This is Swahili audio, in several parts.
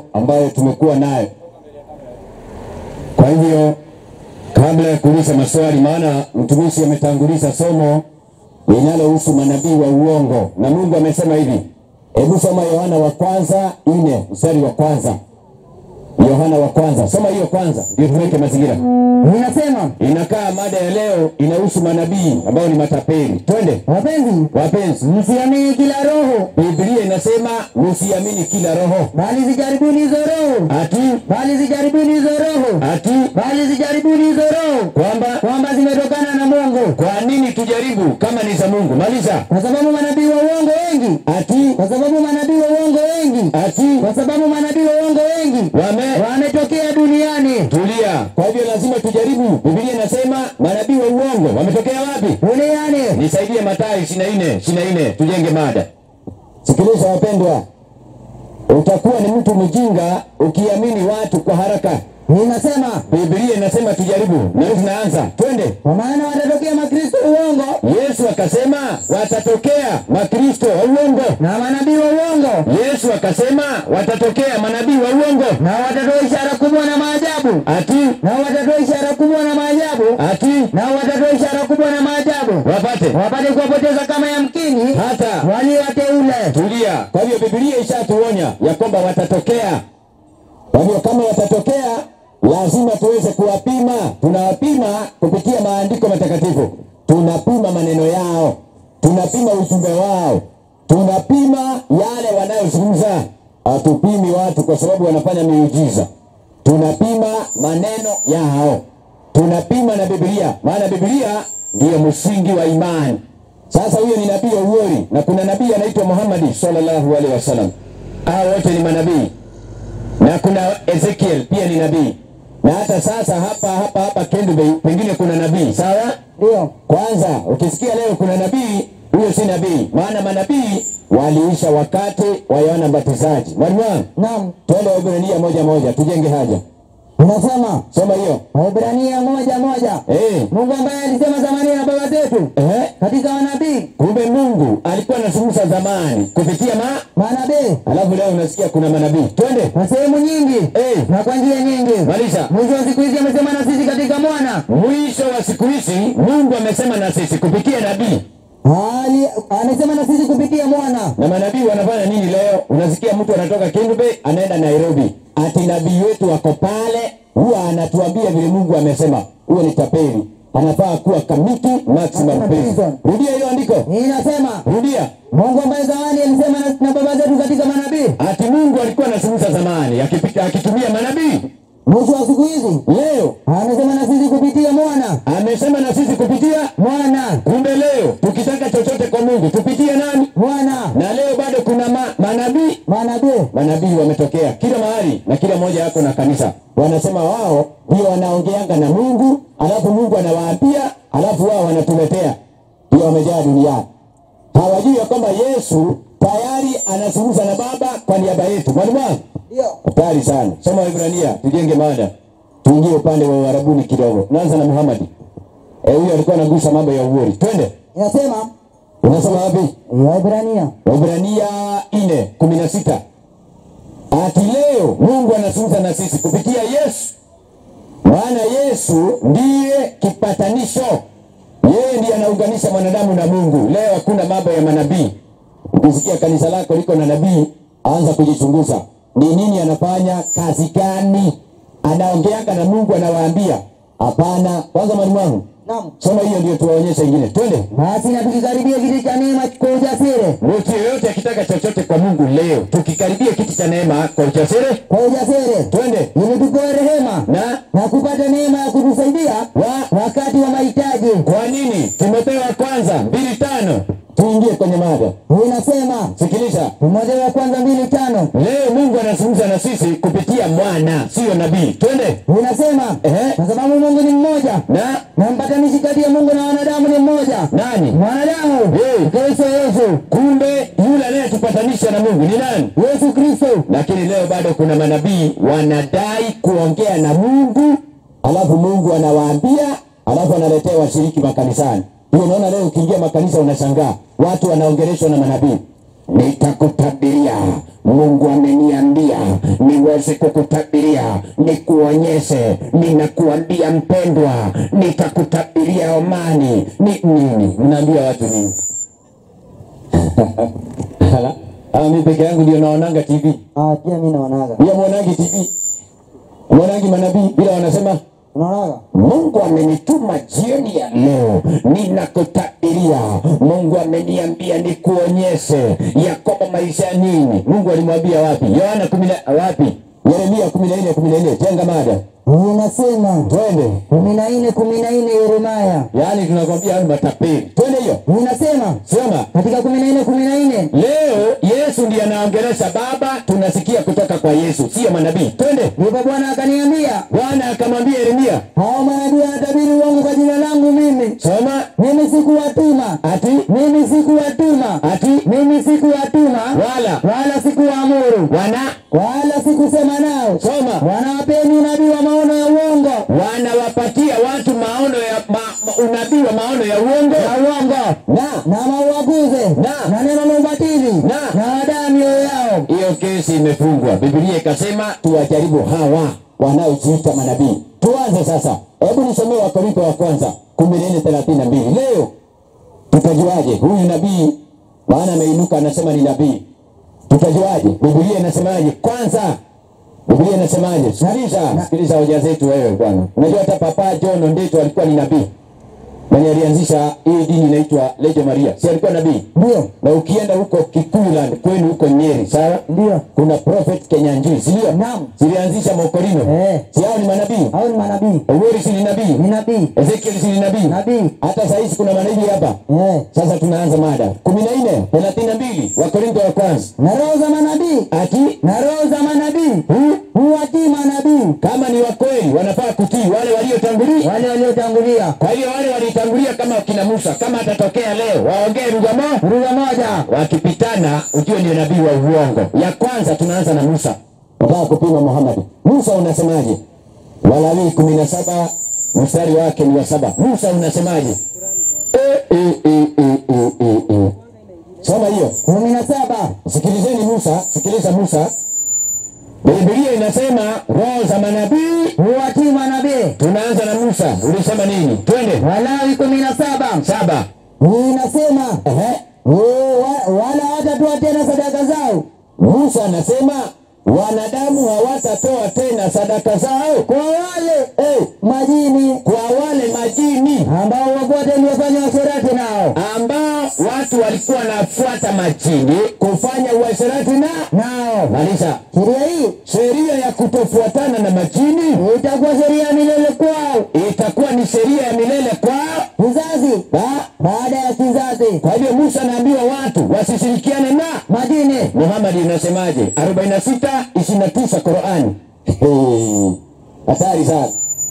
ambayo tumekuwa nayo. Kwa hivyo kabla ya kuuliza maswali, maana mtumishi ametanguliza somo linalohusu manabii wa uongo, na Mungu amesema hivi. Hebu soma Yohana wa kwanza ine mstari wa kwanza. Yohana wa kwanza, soma hiyo kwanza, ndio tuweke mazingira. Inasema, Inakaa mada ya leo inahusu manabii ambao ni matapeli. Twende wapenzi, wapenzi, msiamini kila roho, Biblia inasema msiamini kila roho, bali zijaribuni hizo roho, ati bali zijaribuni hizo roho, ati bali zijaribuni hizo roho, kwamba kwamba zimetokana na Mungu, kwa nini tujaribu kama ni za Mungu? Maliza. kwa sababu manabii wa uongo wengi, Ati kwa sababu manabii wa uongo wengi, ati kwa sababu manabii wa uongo wengi wame wametokea duniani. tulia. Kwa hivyo lazima tujaribu. Biblia inasema manabii wa uongo wametokea wapi? Duniani. Nisaidie Mathayo 24 24, tujenge mada. Sikiliza wapendwa, utakuwa ni mtu mjinga ukiamini watu kwa haraka. Inasema, Biblia inasema tujaribu, na tunaanza, twende. kwa maana watatokea makristo uongo Yesu akasema watatokea makristo wa uongo. na manabii wa uongo, Yesu akasema watatokea manabii wa uongo. na watatoa ishara kubwa na maajabu, Ati na watatoa ishara kubwa na maajabu, ati na watatoa ishara kubwa na maajabu, wapate wapate kuwapoteza kama yamkini hata walio wateule. tulia. Kwa hivyo Biblia ishatuonya ya kwamba watatokea. Kwa hivyo kama watatokea, lazima tuweze kuwapima. Tunawapima kupitia maandiko matakatifu, tunapima maneno yao, tunapima ujumbe wao, tunapima yale wanayozungumza. Hatupimi watu kwa sababu wanafanya miujiza, tunapima maneno yao, tunapima na Biblia, maana Biblia ndiyo msingi wa imani. Sasa huyo ni nabii wa uori na kuna nabii anaitwa Muhammad sallallahu alaihi wasallam. Hao wote ni manabii, na kuna Ezekiel pia ni nabii, na hata sasa hapa hapa hapa Kendu Bay pengine kuna nabii. Sawa, Ndio kwanza ukisikia leo kuna nabii, huyo si nabii, maana manabii waliisha wakati wa Yohana Mbatizaji. Mwalimu wangu, naam, twende Waebrania moja moja, tujenge haja. unasema Soma hiyo Waebrania moja moja, eh, Mungu ambaye alisema zamani na baba zetu eh. katika manabii Kumbe Mungu alikuwa anazungumza zamani kupitia ma manabii alafu leo unasikia kuna manabii. Twende kwa sehemu nyingi eh, na kwa njia nyingi. maliza. Mwisho wa siku hizi amesema na sisi katika mwana Mwisho wa siku hizi Mungu amesema na sisi kupitia nabii, Ali, amesema na sisi kupitia mwana. na manabii wanafanya nini leo? Unasikia mtu anatoka Kendu Bay anaenda Nairobi, ati nabii wetu wako pale, huwa anatuambia vile Mungu amesema. Huyo ni tapeli, anafaa kuwa kamiti maximum prison. Rudia hilo andiko, Inasema rudia. Mungu ambaye zamani alisema na, na baba zetu katika manabii, Ati Mungu alikuwa anazungumza zamani akipita akitumia manabii, mwisho wa siku hizi leo amesema na sisi kupitia mwana amesema na sisi kupitia mwana Kumbe leo tukitaka chochote kwa Mungu tupitie nani? mwana Na leo bado kuna ma, manabii. manabii Manabii wametokea kila mahali na kila mmoja yako na kanisa, wanasema wao ndio wanaongeanga na Mungu, alafu Mungu anawaambia, alafu wao wanatuletea, ndio wamejaa duniani. Hawajui ya kwamba Yesu tayari anazungumza na Baba kwa niaba yetu. Mwalimu wangu, ndio hatari sana. Soma Waebrania, tujenge mada, tuingie upande wa Uarabuni kidogo. Naanza na Muhammad. Eh, huyo alikuwa anagusa mambo ya uori. Twende. inasema Unasoma wapi? Waebrania Waebrania ine kumi na sita ati leo Mungu anazungumza na sisi kupitia Yesu, maana Yesu ndiye kipatanisho. Yeye ndiye anaunganisha mwanadamu na Mungu. Leo hakuna mambo ya manabii. Ukisikia kanisa lako liko na nabii, anza kujichunguza, ni nini anafanya, kazi gani, anaongeanga na Mungu, anawaambia hapana. Kwanza mwalimu wangu, naam. soma hiyo ndio tuwaonyeshe ingine. Twende. Basi na tukikaribia kiti cha neema kwa ujasiri, Mtu yeyote akitaka chochote kwa Mungu leo, tukikaribia kiti cha neema kwa ujasiri, kwa ujasiri twende ili tupewe rehema na na kupata neema ya kutusaidia wa. wakati wa mahitaji. Kwa nini? Timotheo wa kwanza mbili tano. Tuingie kwenye mada. Inasema Sikiliza, Timotheo wa kwanza mbili tano leo Mungu anazungumza na sisi kupitia mwana, sio nabii. Twende inasema Ehe. kwa sababu Mungu ni mmoja na na mpatanishi kati ya Mungu na wanadamu ni mmoja, nani? mwanadamu Hey. Kristo Yesu, Kumbe yule anayetupatanisha na Mungu ni nani? Yesu Kristo. Lakini leo bado kuna manabii wanadai kuongea na Mungu, alafu Mungu anawaambia, alafu analetea washiriki makanisani. Hiyo unaona, leo ukiingia makanisa unashangaa watu wanaongeleshwa na manabii, nitakutabiria Mungu ameniambia niweze kukutabiria, nikuonyeshe. Ninakuambia mpendwa, nitakutabiria amani. Ni nini? Mnaambia watu nini? Hala, ah, mimi peke yangu ndio naonanga TV. Ah, pia mimi naonaga. Pia mwanangi TV, mwanangi manabii bila wanasema Unaonaga? Mungu amenituma jioni ya leo, ninakutabiria. Mungu ameniambia nikuonyeshe ya kwamba maisha ya nini. Mungu alimwambia wapi? Yohana kumi na wapi? Yeremia kumi na nne kumi na nne jenga mada, Unasema twende. kumi na nne kumi na nne Yeremia. Yaani tunakwambia hayo matapeli, twende hiyo, Unasema soma katika kumi na nne kumi na nne leo. Yesu ndiye anaongelesha Baba, tunasikia kutoka kwa Yesu, sio manabii. Twende. ndipo Bwana akaniambia, Bwana akamwambia Yeremia, hao manabii wanatabiri uongo kwa jina langu mimi. soma Mimi sikuwatuma, ati mimi sikuwatuma, ati mimi sikuwatuma, wala wala sikuwaamuru, wana wala sikusema nao. soma Wanawapeni unabii wa maono ya uongo wanawapatia watu maono ya ma, ma, unabii wa maono ya uongo na uongo na na mauaguze Na. na neno la ubatili Na. na wadaa mioyo yao. hiyo kesi imefungwa. Biblia ikasema tuwajaribu hawa wanaojiita manabii. Tuanze sasa, hebu nisomee Wakorintho wa kwanza kumi na nne thelathini na mbili. Leo tutajuaje huyu nabii? Maana ameinuka anasema ni nabii, tutajuaje? Biblia inasemaje? Kwanza Biblia inasemaje? Sikiliza, sikiliza hoja zetu wewe bwana. Unajua hata Papa John Ondeto alikuwa ni nabii mwenye alianzisha hii dini inaitwa Legio Maria, si alikuwa nabii? Ndio, na ukienda huko Kikuland kwenu huko Nyeri, sawa, ndio, kuna prophet Kenyanjui, si ndio? Naam. Zilianzisha Mokorino, Eh. si hao ni manabii? hao ni manabii, Oweri si ni nabii? ni nabii, Ezekiel si ni nabii? nabii Hata saa hizi kuna manabii hapa. eh, Sasa tunaanza mada kumi na nne thelathini na mbili Wakorintho wa kwanza na roho za manabii ati na roho za manabii hu, huwatii manabii kama ni wakweli wanafaa kutii wale waliotangulia. wale waliotangulia. Kwa hiyo wale walitangulia kama wakina Musa, kama atatokea leo waongee lugha moja Lugha moja, wakipitana ujue ndio nabii wa uongo. Ya kwanza tunaanza na Musa. Nataka kupima Muhammad. Musa unasemaje? Walawi kumi na saba mstari wake ni wa saba. Musa unasemaje? E, e, e, e, e, e, e. Soma hiyo. kumi na saba Sikilizeni Musa, sikiliza Musa. Biblia inasema roho za manabii. huwatii manabii. Tunaanza na Musa. Ulisema nini? Twende. Walawi kumi na saba Saba. inasema Ehe. "Oh, wa- wala hawatatoa tena sadaka zao Musa anasema wanadamu hawatatoa tena sadaka zao kwa wale eh, majini kwa wale majini ambao wafuate waliofanya uasherati nao ambao watu walikuwa wanafuata majini kufanya uasherati na nao. malisa. Sheria hii Sheria ya kutofuatana na majini itakuwa sheria ya milele kwao, itakuwa ni sheria ya milele kwao. kizazi Ba- baada ya kizazi. Kwa hivyo Musa anaambiwa watu wasishirikiane na Majini Muhammad inasemaje? 46 29 Qurani. Hey, Hatari sana.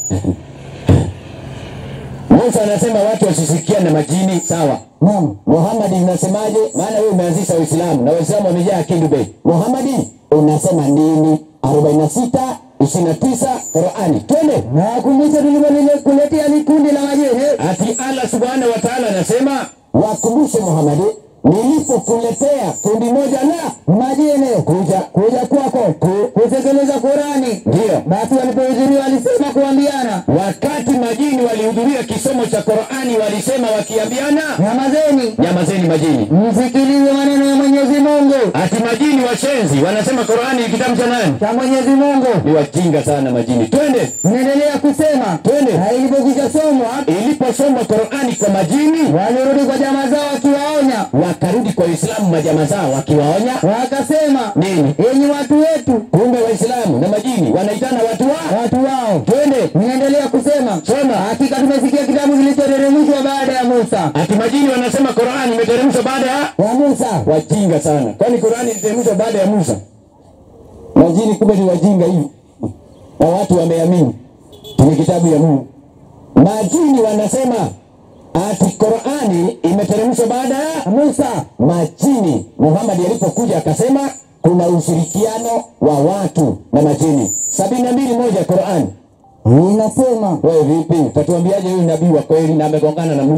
Musa anasema watu wasishirikiane na majini, sawa. naam, Muhammad unasemaje? Maana wewe umeanzisha Uislamu na Waislamu wamejaa Kindu Bay. Muhammad unasema nini? 46 29 Qurani. Twende. na wakumbushe tulivyokuletea ni kundi la majini Ati Allah subhanahu wa ta'ala anasema wakumbushe Muhammad, nilipokuletea kundi moja la majini kuja kuja kwako ku, kutekeleza Qurani. ndio Basi walipohudhuria walisema kuambiana, wakati majini walihudhuria kisomo cha Qurani walisema wakiambiana, nyamazeni, nyamazeni majini. msikilize maneno ya Mwenyezi Mungu, Ati majini washenzi wanasema Qurani ni kitabu cha nani? cha Mwenyezi Mungu. Ni wajinga sana majini. Twende. Tunaendelea kusema Twende. na ilipokwisha somwa, Iliposomwa Qurani kwa majini, walirudi kwa jamaa zao wakiwaonya, wakarudi kwa Waislamu majama zao wakiwaonya wakasema, nini? enyi watu wetu, Kumbe Waislamu na majini wanaitana watu wa watu wao. twende. Ninaendelea kusema, Soma. hakika tumesikia kitabu kilichoteremshwa baada ya Musa, Ati majini wanasema Qurani imeteremshwa baada ya ya Musa. wajinga sana. Kwani Qurani iliteremshwa baada ya Musa? Majini kumbe ni wajinga hivi, na watu wameamini ni kitabu ya Mungu. Majini wanasema ati Qurani imeteremshwa baada ya Musa majini. Muhammad alipokuja akasema kuna ushirikiano wa watu na majini. sabini na mbili moja Qurani. inasema Wewe vipi? Utatuambiaje huyu nabii wa kweli na amegongana na Musa?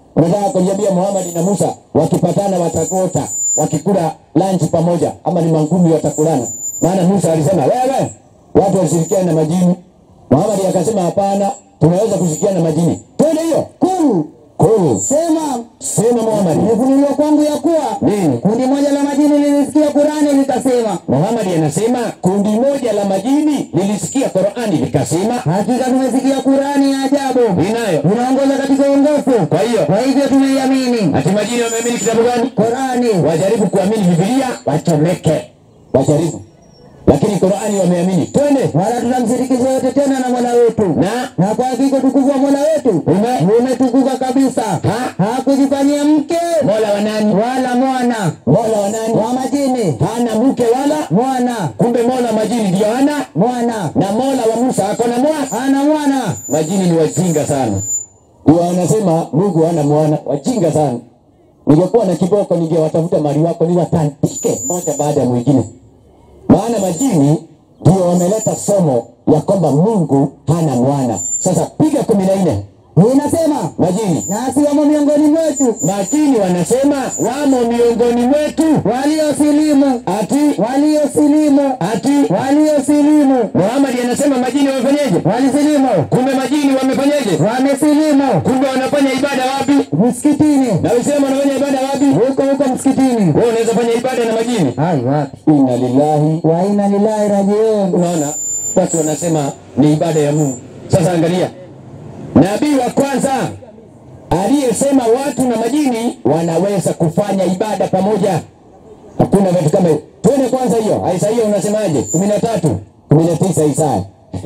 Unataka kuniambia Muhammad na Musa wakipatana watakota wakikula lunch pamoja, ama ni mangumi watakulana? Maana Musa alisema wewe, watu washirikiane na majini. Muhammad akasema hapana, tunaweza kushirikiana na majini. Twende hiyo Kulu kuu. sema Sema Muhammad imefunuliwa kwangu ya kuwa nini? kundi moja la majini lilisikia Kurani likasema, Muhammad anasema kundi moja la majini lilisikia Qur'ani likasema hakika tumesikia Kurani ya ajabu inayo. inaongoza katika uongofu, Kwa hiyo kwa hivyo tumeiamini ati majini wameamini kitabu gani? Qurani. Wajaribu kuamini Biblia wachomeke, wajaribu, lakini Qur'ani wameamini. Twende Wala tutamshirikisha yote tena na Mola wetu, na na kwa hakika utukufu wa Mola wetu ume umetukuka kabisa. Ha? Hakujifanyia mke Mola wa nani? wala mwana Mola wa nani? wa majini, Hana mke wala mwana kumbe, Mola wa majini ndio hana, mwana na Mola wa Musa ako na mwana. ana mwana. Majini ni wajinga sana, ndio wanasema Mungu hana mwana, wajinga sana. Ningekuwa na kiboko ningewatafuta mali wako niwatandike moja baada ya mwingine, maana majini ndio wameleta somo ya kwamba Mungu hana mwana. Sasa piga kumi na nne Inasema majini nasi wamo miongoni mwetu majini wanasema wamo miongoni mwetu, waliosilimu ati waliosilimu ati waliosilimu Muhammad anasema majini wamefanyeje? walisilimu Kumbe majini wamefanyeje? wamesilimu Kumbe wanafanya ibada wapi? msikitini Na Uislamu wanafanya ibada wapi? huko huko msikitini. Wewe unaweza fanya ibada na majini? Hai wapi? Inna lillahi. Wa inna lillahi rajiun. Unaona watu wanasema ni ibada ya Mungu. Sasa angalia, nabii wa kwanza aliyesema watu na majini wanaweza kufanya ibada pamoja. Hakuna vitu kama hivyo. Twende kwanza hiyo. Isaia unasemaje? kumi na tatu kumi na tisa Isaya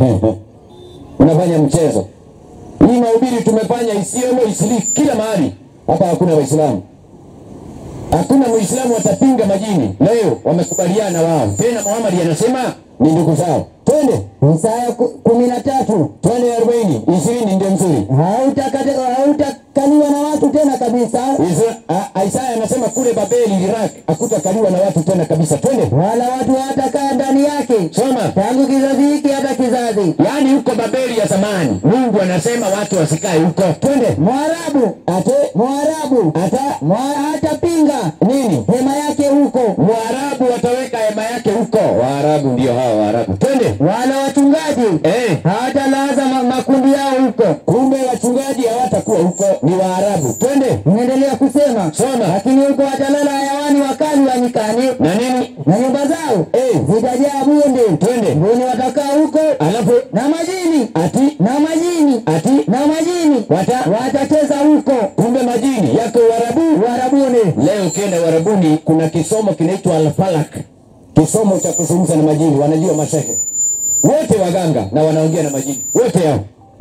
unafanya mchezo. Hii mahubiri tumefanya Isiolo, Isili, kila mahali. Hapa hakuna Waislamu, hakuna Muislamu atapinga majini. Leo wamekubaliana wao. Tena Muhammad anasema ni ndugu zao. Twende Isaya ku- kumi na tatu twende arobaini ishirini ndio mzuri. hautakate- hautakaliwa na watu tena kabisa, Isra- a- Isaya anasema kule Babeli, Iraq hakutakaliwa na watu tena kabisa. Twende wala watu hawatakaa ndani yake soma. tangu kizazi hiki hata kizazi. Yaani huko Babeli ya zamani Mungu anasema watu wasikae huko. Twende Mwarabu ate Mwarabu ata Mwa- hatapinga nini hema yake huko, Mwarabu wataweka hema yake huko. Waarabu ndio hao Waarabu. Twende wala wachungaji eh. hawatalaza ma makundi yao huko. Kumbe wachungaji hawatakuwa huko, ni Waarabu. Twende Inaendelea kusema soma lakini huko watalala hayawani wakali wa nyikani, na nini na nyumba zao eh. zitajaa bunde. Twende Mbuni watakaa huko alafu na majini ati na majini ati na majini wata watacheza huko kumbe majini yako Uarabu. Uarabuni. Leo ukienda Uarabuni kuna kisomo kinaitwa Al-Falak, kisomo cha kuzungumza na majini. Wanajua mashehe wote waganga na wanaongea na majini wote hao.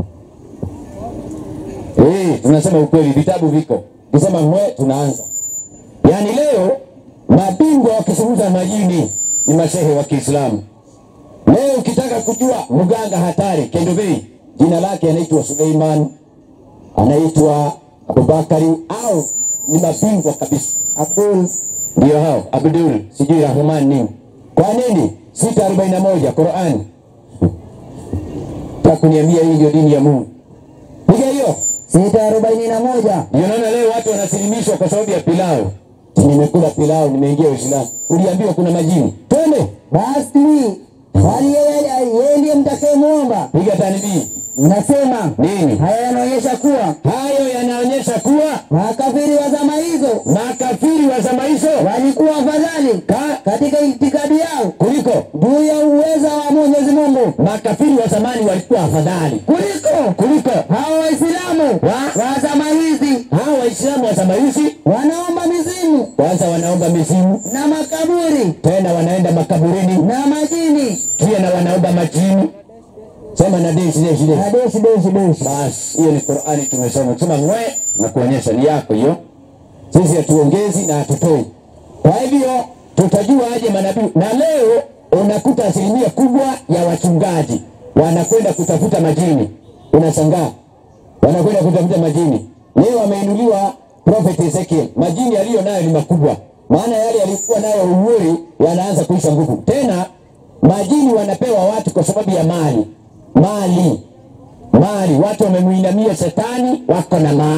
Eh, tunasema ukweli, vitabu viko. Kisema mwe, tunaanza. Yaani leo mabingwa wakizungumza na majini ni mashehe wa Kiislamu. Leo ukitaka kujua mganga hatari Kendovei, jina lake anaitwa Suleiman, anaitwa Abubakari au ni mabingwa kabisa. Abdul Ndio hao Abdul sijui Rahman nini. Kwa nini? sita arobaini na moja Qurani. Takuniambia hii ndio dini ya Mungu. Piga hiyo. sita arobaini na moja Ndio naona leo watu wanasilimishwa kwa sababu ya pilau. Nimekula pilau, nimeingia Uislamu. Uliambiwa kuna majini. Twende. basi bali yeye yeye ndiye mtakayemwomba. Piga tanbii. Nasema Nini? haya yanaonyesha kuwa Hayo yanaonyesha kuwa makafiri wa zama hizo makafiri wa zama hizo walikuwa afadhali ka katika itikadi yao kuliko juu ya uweza wa Mwenyezi Mungu makafiri wa zamani walikuwa afadhali kuliko kuliko hao Waislamu Wa- wa zama hizi. hao Waislamu wa zama hizi. Wanaomba mizimu Kwanza wanaomba mizimu, na makaburi tena wanaenda makaburini, na majini pia na wanaomba majini. Sema na deshi deshi deshi. na deshi deshi deshi. Basi hiyo ni Qur'ani tumesoma. Sema ngwe na kuonyesha ni yako hiyo. Sisi hatuongezi na hatutoi. Kwa hivyo tutajua aje manabii, na leo unakuta asilimia kubwa ya wachungaji wanakwenda kutafuta majini. Unashangaa wanakwenda kutafuta majini. Leo ameinuliwa Prophet Ezekiel, majini aliyo nayo ni makubwa, maana yale yalikuwa nayo umuri yanaanza kuisha nguvu. Tena majini wanapewa watu kwa sababu ya mali, mali mali. Watu wamemuinamia shetani, wako na mali.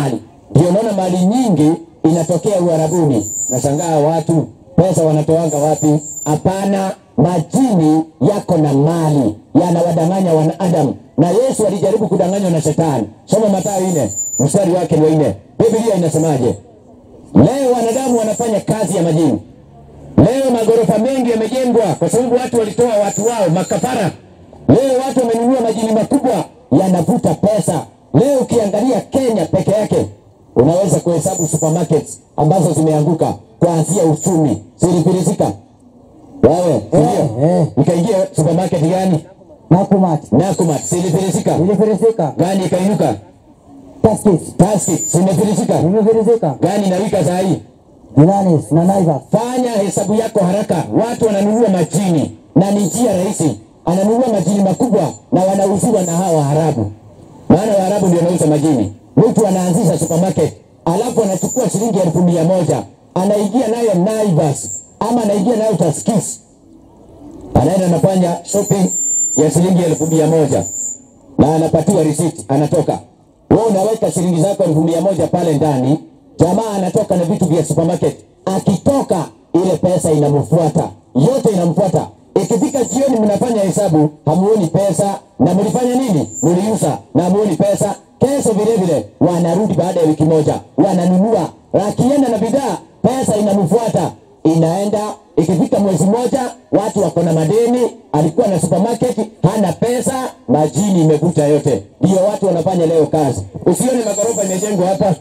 Ndio unaona mali nyingi inatokea Uarabuni. Nashangaa watu pesa wanatoanga wapi? Hapana, majini yako na mali yanawadanganya wanadamu, na Yesu alijaribu kudanganywa na shetani. Soma Mathayo nne mstari wake wa nne. Biblia inasemaje? Leo wanadamu wanafanya kazi ya majini. Leo magorofa mengi yamejengwa kwa sababu watu walitoa watu wao makafara. Leo watu wamenunua majini makubwa yanavuta pesa. Leo ukiangalia Kenya peke yake unaweza kuhesabu supermarkets ambazo zimeanguka kuanzia uchumi zilifilisika. Wewe ndio eh. ukaingia supermarket gani? Nakumat. Nakumatt zilifilisika. Ilifilisika. Gani ikainuka? Taskis. Tastic zimefilisika. Ilifilisika. Gani inawika saa hii? Julanis na Naivas. Fanya hesabu yako haraka. Watu wananunua majini na ni njia rahisi, ananunua majini makubwa na wanauziwa na hawa Waarabu, maana Waarabu ndio wanauza majini. Mtu anaanzisha supermarket alafu anachukua shilingi elfu mia moja anaingia nayo Naivas ama anaingia nayo Taskis, anaenda anafanya shopping ya shilingi elfu mia moja na anapatiwa receipt, anatoka. Wewe unaweka shilingi zako elfu mia moja pale ndani, jamaa anatoka na vitu vya supermarket. Akitoka ile pesa inamfuata, yote inamfuata. Ikifika jioni, mnafanya hesabu, hamuoni pesa na mlifanya nini? Mliuza na hamuoni pesa. Kesho vile vile wanarudi baada ya wiki moja, wananunua, akienda na bidhaa, pesa inamfuata inaenda ikifika mwezi mmoja, watu wako na madeni, alikuwa na supermarket hana pesa, majini imevuta yote. Ndio watu wanafanya leo kazi. Usione magorofa imejengwa hapa,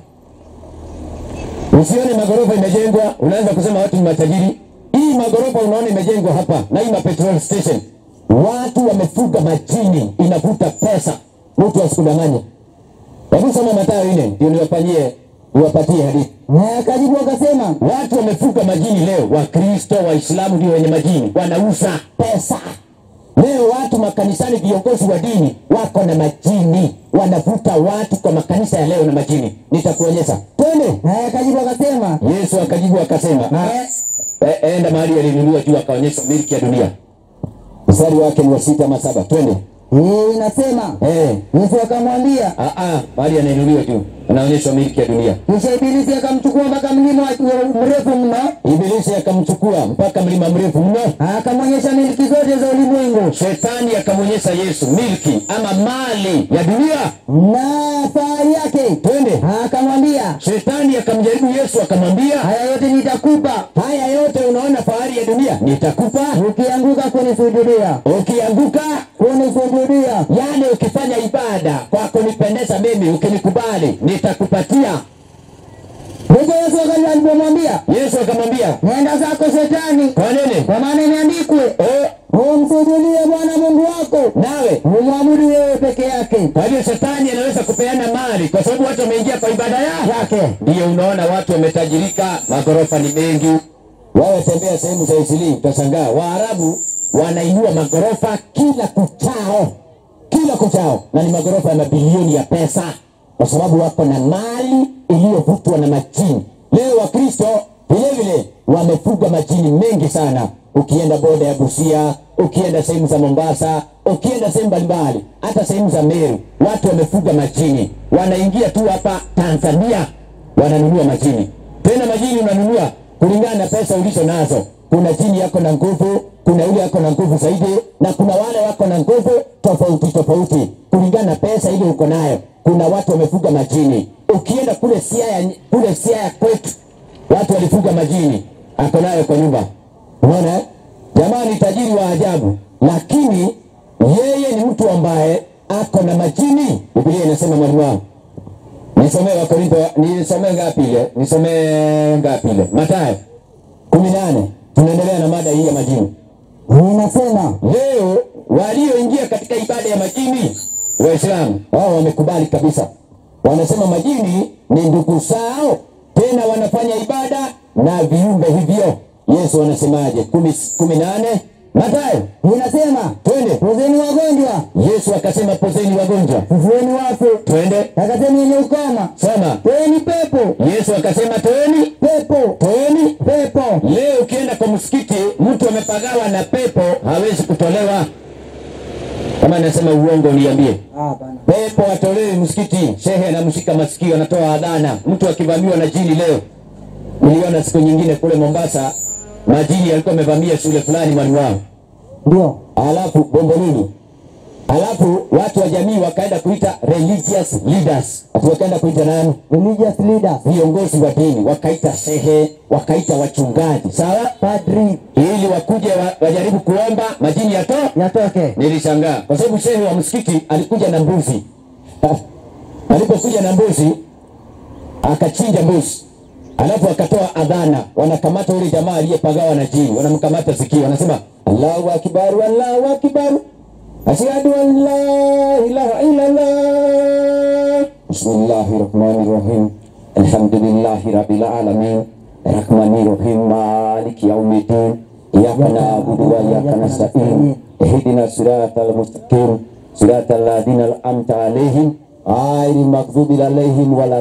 usione magorofa imejengwa, unaanza kusema watu ni matajiri. Hii magorofa unaona imejengwa hapa na hii ma petrol station, watu wamefuga majini, inavuta pesa, mtu asikudanganye. Hebu soma Mathayo nne ndio niwafanyie niwapatie hadithi. Na akajibu akasema, Watu wamefuga majini leo, Wakristo, Waislamu ndio wenye majini, wanauza pesa. Leo watu makanisani, viongozi wa dini wako na majini, wanavuta watu kwa makanisa ya leo na majini. Nitakuonyesha, twende. na akajibu akasema, Yesu akajibu akasema, Eh. e, enda mahali alinunua juu, akaonyesha milki ya dunia. Mstari wake ni wa sita ama saba, twende. hii inasema, Eh, Yesu akamwambia, ah, ah, mahali anainuliwa juu, anaonyeshwa milki ya dunia. kisha Ibilisi akamchukua mpaka mlima wa- mrefu mno, Ibilisi akamchukua mpaka mlima mrefu mno akamwonyesha milki zote za ulimwengu Shetani akamwonyesha Yesu milki ama mali ya dunia. na fahari yake, Twende. akamwambia, Shetani akamjaribu Yesu akamwambia, haya yote nitakupa haya yote unaona fahari ya dunia nitakupa ukianguka kunisujudia, ukianguka, kunisujudia. yani ukifanya ibada kwa kunipendeza mimi, ukinikubali nitakupatia. Ndipo Yesu akali alipomwambia, Yesu akamwambia, nenda zako Shetani, kwa nini? kwa maana imeandikwe, Oh, umsujudie Bwana Mungu wako, nawe umwabudu yeye peke yake. kwa hivyo shetani anaweza kupeana mali kwa sababu watu wameingia kwa ibada ya Yake. Ndiyo unaona watu wametajirika, magorofa ni mengi. Wewe tembea sehemu za Isili utashangaa, Waarabu wanainua magorofa kila kuchao, kila kuchao, na ni magorofa ya mabilioni ya pesa, kwa sababu wako na mali iliyovutwa na majini. Leo Wakristo vile vile wamefuga majini mengi sana. Ukienda boda ya Busia, ukienda sehemu za Mombasa, ukienda sehemu mbalimbali, hata sehemu za Meru, watu wamefuga majini, wanaingia tu hapa Tanzania wananunua majini. Tena majini unanunua kulingana na pesa ulizo nazo. Kuna jini yako na nguvu, kuna yule yako na nguvu zaidi, na kuna wale wako na nguvu tofauti tofauti kulingana na pesa ile uko nayo. Kuna watu wamefuga majini. Ukienda kule Siaya, kule Siaya kwetu watu walifuga majini, ako nayo kwa nyumba. Unaona, eh? jamaa ni tajiri wa ajabu, lakini yeye ni mtu ambaye ako na majini. Biblia inasema mwalimu wangu Nisomee Wakorintho, nisomee ngapi ile? Nisomee ngapi ile? Mathayo kumi nane. Tunaendelea na mada hii ya majini. Inasema Leo walioingia katika ibada ya majini, Waislamu wao wamekubali kabisa, wanasema majini ni ndugu zao, tena wanafanya ibada na viumbe hivyo. Yesu anasemaje? kumi, kumi nane Mathayo, inasema twende. pozeni wagonjwa, Yesu akasema pozeni wagonjwa, fufueni wafu, twende. takaseni wenye ukoma, Soma. toeni pepo, Yesu akasema toeni, pepo, toeni pepo. Leo ukienda kwa msikiti, mtu amepagawa na pepo hawezi kutolewa. Kama Kama anasema uongo niambie. Ah, bana. Pepo watolewi msikiti, shehe anamshika masikio, anatoa adhana. Mtu akivamiwa na jini leo, niliona siku nyingine kule Mombasa, majini yalikuwa amevamia shule fulani mwalimu wao, Ndio. alafu Bombolulu, alafu watu wa jamii wakaenda kuita religious leaders, ati wakaenda kuita nani? Religious leaders. Viongozi wa dini, wakaita shehe, wakaita wachungaji, sawa, Padri. ili wakuje wa, wajaribu kuomba majini yatoe Yatoke. Nilishangaa kwa sababu shehe wa msikiti alikuja na mbuzi. Alipokuja na mbuzi akachinja mbuzi, alafu akatoa adhana, wanakamata yule jamaa aliyepagawa na jini, wanamkamata sikio, wanasema Allahu akbar, Allahu akbar, ashhadu an la ilaha illa Allah. Bismillahir rahmanir rahim, alhamdulillahi rabbil alamin, rahmanir rahim, maliki yaumiddin, iyyaka na'budu wa iyyaka nasta'in اهدنا الصراط المستقيم صراط الذين أنعمت عليهم غير المغضوب عليهم ولا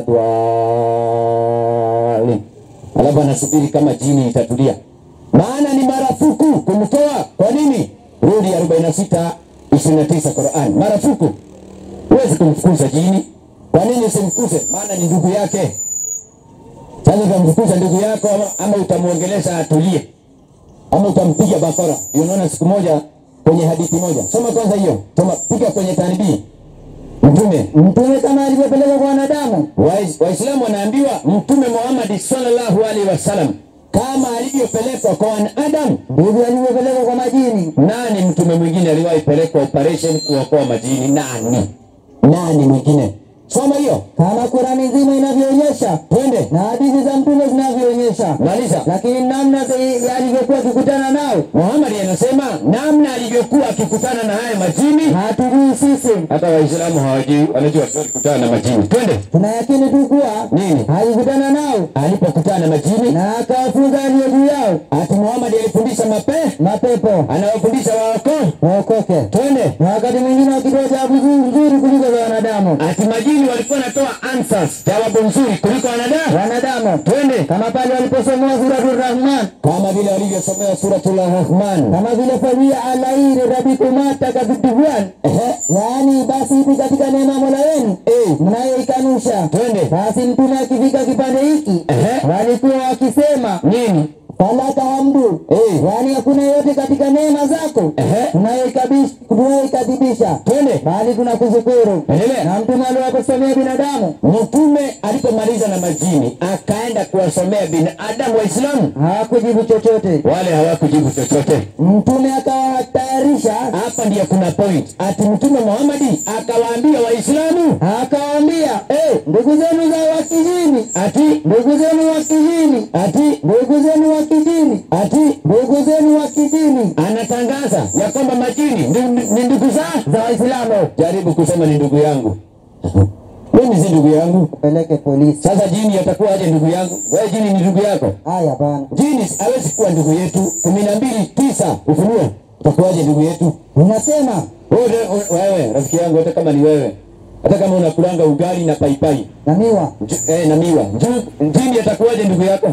الضالين. Alafu anasubiri kama jini itatulia, maana ni marufuku kumtoa. Kwa nini? Rudi 46 29 Qur'an, marufuku. Huwezi kumfukuza jini. Kwa nini usimfukuze? Maana ni ndugu yake. Sasa utamfukuza ndugu yako ama, ama utamwongelesha atulie ama utampiga bakora. Unaona siku moja kwenye hadithi moja, soma kwanza hiyo, soma piga kwenye tanibii. Mtume Mtume kama alivyopeleka kwa wanadamu. Wais- Waislamu wanaambiwa Mtume Muhammad sallallahu alaihi wasallam kama alivyopelekwa kwa wanadamu, Ndivyo alivyopeleka kwa majini. nani mtume mwingine aliwahi pelekwa operation kuokoa majini? Nani? Nani mwingine? Soma hiyo, Kama Qurani nzima inavyoonyesha twende na hadithi za mtume zinavyoonyesha. maliza. Lakini namna zi- alivyokuwa akikutana nao Muhammad anasema namna alivyokuwa akikutana na haya majini, hatujui sisi. hata Waislamu hawajui, wanajua tu alikutana na majini. Twende Tunayakini tu kuwa nini alikutana nao alipokutana na majini na akawafunza aliyo juu yao ati Muhammad alifundisha mape mapepo anawafundisha waokoe. waokoke, Twende na wakati mwingine wakitoa jawabu nzuri nzuri kuliko za wanadamu. ati majini walikuwa wanatoa answers, jawabu nzuri kuliko wanadamu. Wanadamu Twende kama pale waliposomewa suratul Rahman, kama vile walivyosomea suratul Rahman. kama vile fadhia alairi rabikumata kaviduan, Ehe, yaani basi hivi katika neema ya Mola wenu eh, mnayoikanusha. twende Basi mtume akifika kipande hiki Ehe. walikuwa wakisema nini? falaka hamdu, Eh. yaani hakuna yote katika neema zako Ehe, tunayoikabish- tunayoikadhibisha, twende bali tunakushukuru. endelea. Na mtume aliwaposomea binadamu Mtume alipomaliza na majini akaenda kuwasomea binadamu Waislamu, hawakujibu chochote. wale hawakujibu chochote. Mtume akawatayarisha, Hapa ndiyo kuna point, ati Mtume Muhammadi akawaambia Waislamu akawaambia eh, ndugu zenu za wakijini, ati ndugu zenu wa kijini, ati ndugu zenu wa kijini, ati ndugu zenu wa kijini anatangaza ya kwamba majini ni, ni ndugu za za Waislamu jaribu kusema ni ndugu yangu mimi si ndugu yangu peleke polisi. sasa jini atakuwa aje ndugu yangu wewe jini ni ndugu yako Haya bana, jini hawezi kuwa ndugu yetu kumi na mbili tisa ufunuo utakuwaje ndugu yetu unasema wewe, wewe rafiki yangu hata kama ni wewe hata kama unakulanga ugali na paipai na miwa nju- eh, na miwa nju- jini atakuwaje ndugu yako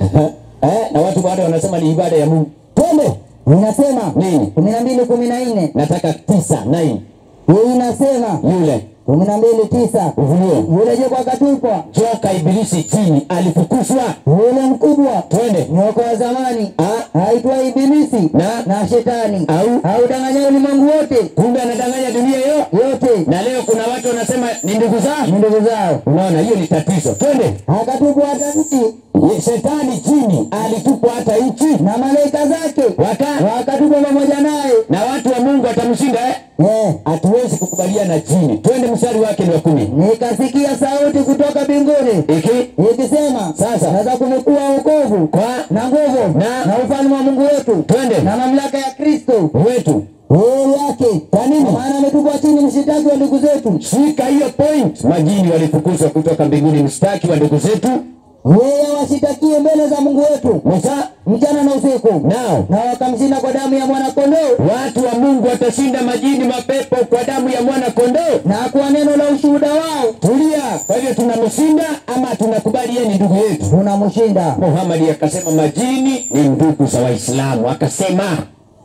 eh, na watu bado wanasema ni ibada ya Mungu twende inasema nini kumi na mbili kumi na nne nataka tisa nine hii inasema yule kumi na mbili tisa ufunuo yule joka akatupwa, joka ibilisi chini alifukuzwa yule mkubwa twende nyoka wa zamani Ah. aitwa Ibilisi Na? na Shetani Au? audanganya ulimwengu wote kumbe anadanganya dunia hiyo yote na leo kuna watu wanasema ni ndugu zao ni ndugu zao. unaona hiyo ni tatizo twende Akatupwa hata nchi Ye- shetani chini alitupwa hata nchi na malaika zake waka wakatupwa pamoja naye. na watu wa mungu watamshinda eh? Eh, hatuwezi kukubaliana na jini twende mstari wake ni wa kumi nikasikia sauti kutoka mbinguni iki ikisema, Sasa. sasa kumekuwa wokovu kwa na nguvu Na? na ufalme wa Mungu wetu twende na mamlaka ya Kristo wetu heri yake. Kwa nini? Maana ametupwa chini mshitaki wa ndugu zetu, shika hiyo point majini walifukuzwa kutoka mbinguni mstaki wa ndugu zetu yeye awashitakie mbele za Mungu wetu musa mchana na usiku, nao na wakamshinda kwa damu ya mwana kondoo watu wa mungu watashinda majini mapepo kwa damu ya mwana kondoo na kwa neno la ushuhuda wao tulia kwa hivyo tunamshinda ama tunakubali yeye ni ndugu yetu tunamshinda. muhamadi akasema majini ni ndugu za waislamu akasema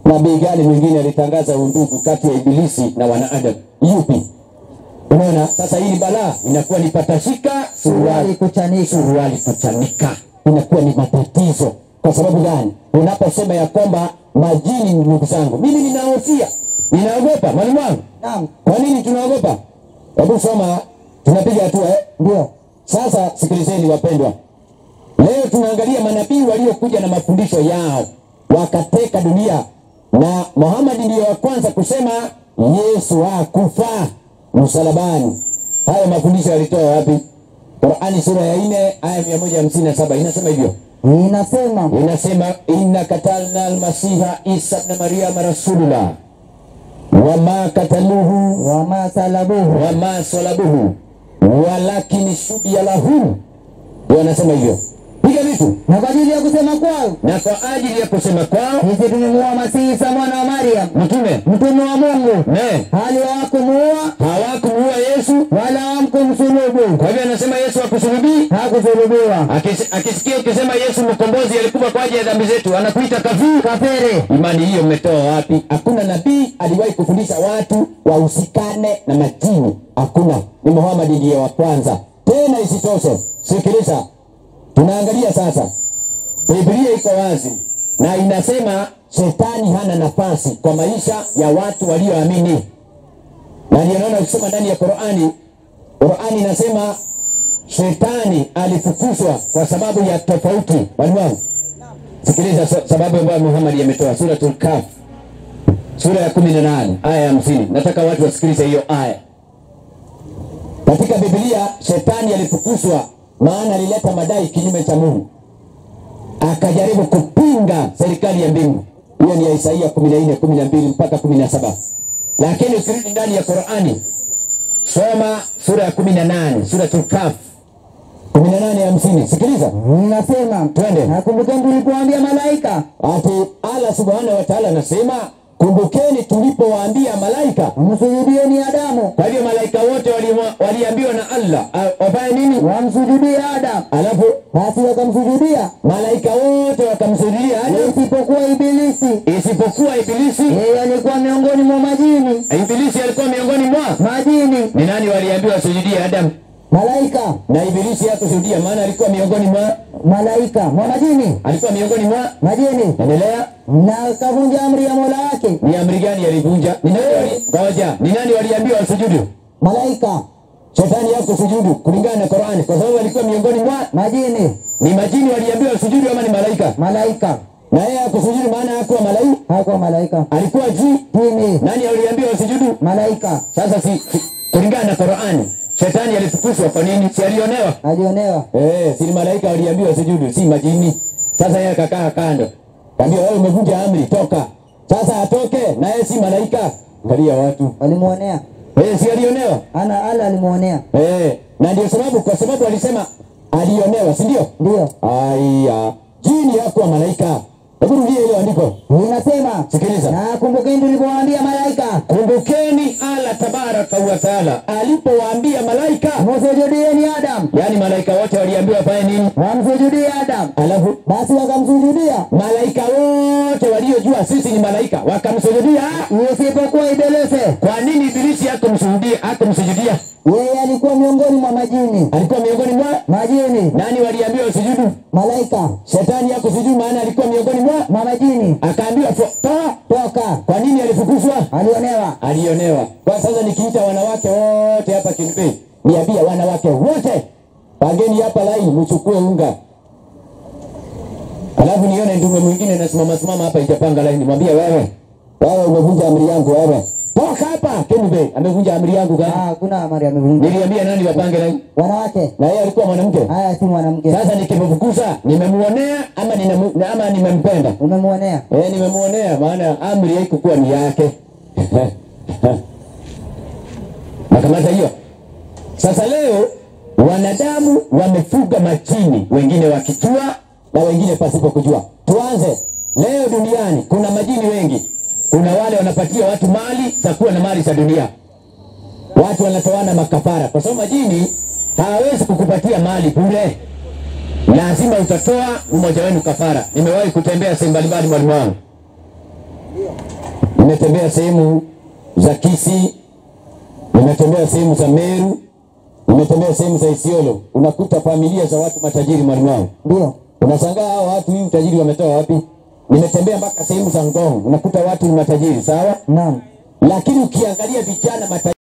nabii gani mwingine alitangaza undugu kati ya ibilisi na wanadamu? Yupi? Unaona, sasa hili balaa inakuwa ni patashika Suruali suruali kuchanika. suruali kuchanika, inakuwa ni matatizo. Kwa sababu gani? Unaposema ya kwamba majini, ndugu zangu, mimi ninahofia, ninaogopa. Mwalimu wangu, Naam, kwa nini tunaogopa? Hebu soma, tunapiga hatua eh? ndio. Sasa sikilizeni wapendwa, leo tunaangalia manabii waliokuja na mafundisho yao wakateka dunia, na Muhammad ndiyo wa kwanza kusema Yesu hakufa msalabani. Hayo mafundisho yalitoa wapi? Qurani sura ya nne aya mia moja hamsini na saba inasema hivyo, Inasema inasema inna katalna almasiha isa bna maryama rasulullah wama kataluhu wama salabuhu wama salabuhu walakini shubia lahu. Ndio anasema hivyo, piga vitu na kwa ajili ya kusema kwao na kwa ajili ya kusema kwao sisi tumemuua Masihi Isa mwana wa Mariam mtume mtume wa Mungu, ne hali hawakumuua hawakumuua Yesu. wala hamkumsulubu, Kwa hivyo anasema Yesu hakusulubii. hakusulubiwa. Akis- Akisikia ukisema Yesu mkombozi alikufa kwa ajili ya dhambi zetu, anakuita kafiri. Kafiri Imani hiyo mmetoa wapi? Hakuna nabii aliwahi kufundisha watu wahusikane na majini, hakuna. Ni Muhammad ndiye wa kwanza. Tena isitoshe, sikiliza, tunaangalia sasa, Biblia iko wazi na inasema shetani hana nafasi kwa maisha ya watu walioamini, na ndio naona ukisoma ndani ya Qurani, Qurani inasema shetani alifukuzwa kwa sababu ya tofauti. Walimu wangu Sikiliza sa- sababu ambayo Muhammad ametoa Suratul Kahf sura ya 18 aya ya 50. Nataka watu wasikilize hiyo aya. Katika Biblia shetani alifukuzwa, maana alileta madai kinyume cha Mungu, akajaribu kupinga serikali ya mbingu. Hiyo ni ya Isaia 14 12 mpaka 17. Lakini ukirudi ndani ya Qur'ani, soma sura ya 18 Suratul Kahf 18 ya 50. Sikiliza, inasema, twende. nakumbukeni tulipoambia malaika Ati Allah subhanahu wa ta'ala anasema kumbukeni tulipowaambia malaika. msujudieni Adamu, Kwa hivyo malaika wote wali- waliambiwa na Allah a- wafanye nini? wamsujudie Adamu, Alafu basi wakamsujudia malaika wote wakamsujudia Adam isipokuwa Ibilisi. isipokuwa Ibilisi. Yeye alikuwa miongoni mwa majini, Ibilisi alikuwa miongoni mwa majini, ni nani waliambiwa wasujudie Adam? malaika, Na Ibilisi hakusujudia, maana alikuwa miongoni mwa malaika, mwa majini, alikuwa miongoni mwa majini, endelea. na akavunja amri ya Mola wake. Ni amri gani alivunja? Ni nani wali ngoja, ni nani waliambiwa wasujudu? Malaika, Shetani hakusujudu kulingana na Qur'ani, kwa sababu alikuwa miongoni mwa majini, ni majini waliambiwa wasujudu ama ni malaika? malaika, Na yeye hakusujudu maana hakuwa malaika, hakuwa malaika, alikuwa jini. jini, Nani aliambiwa wasujudu? malaika, Sasa si, si kulingana na Qur'ani, shetani alifukuzwa kwa nini? Si alionewa? alionewa. Eh, si ni malaika waliambiwa wasujudu, si majini. Sasa yeye akakaa kando, kaambia wewe umevunja amri, toka. Sasa atoke, na yeye si malaika. Angalia watu Walimuonea eh, si alionewa? ana ala, alimuonea Eh, na ndio sababu, kwa sababu alisema alionewa, si ndio? ndio Aya, jini hakuwa malaika. Hebu rudia hilo andiko. inasema. Sikiliza. Na kumbukeni tulipowaambia malaika, Kumbukeni Allah tabaraka wa taala alipowaambia malaika, msujudieni Adamu, yaani malaika wote waliambiwa wafanye nini? wamsujudie Adamu, Alafu basi wakamsujudia malaika wote waliojua sisi ni malaika wakamsujudia. isipokuwa Ibilisi. Kwa nini Ibilisi hakumsujudia? Hakumsujudia, Yeye alikuwa miongoni mwa majini, alikuwa miongoni mwa majini, nani waliambiwa wasujudu? malaika, Shetani hakusujudu, maana alikuwa miongoni mwa mwa majini, akaambiwa fo- toa. toka, Kwa nini alifukuzwa? alionewa. alionewa. Kwa sasa nikiita wanawake wote hapa Kinbe, niambia wanawake wote pageni hapa laini, mchukue unga, alafu nione ndume mwingine nasimama simama hapa itapanga laini, mwambie wewe, wewe umevunja amri yangu, wewe toka hapa. Kinbe amevunja amri yangu Ah, gani? Hakuna amri amevunja. Niliambia nani wapange laini, Wanawake na yeye alikuwa mwanamke. haya si mwanamke, Sasa nikimfukuza nimemuonea ama ninamu, ama nimempenda? umemuonea. Eh, nimemuonea maana amri haikukuwa ni yake. Nakamata hiyo. Sasa leo wanadamu wamefuga majini, wengine wakijua na wengine pasipo kujua. Tuanze leo duniani, kuna majini wengi. Kuna wale wanapatia watu mali za kuwa na mali za dunia, watu wanatoana makafara, kwa sababu majini hawawezi kukupatia mali bure, lazima utatoa mmoja wenu kafara. Nimewahi kutembea sehemu mbalimbali, mwalimu wangu nimetembea sehemu za Kisii, nimetembea sehemu za Meru, nimetembea sehemu za Isiolo. Unakuta familia za watu matajiri mwalimu wangu, Ndio. unashangaa hao watu hii utajiri wametoa wapi? Nimetembea mpaka sehemu za Ngong, unakuta watu ni matajiri, sawa, Naam. lakini ukiangalia vijana matajiri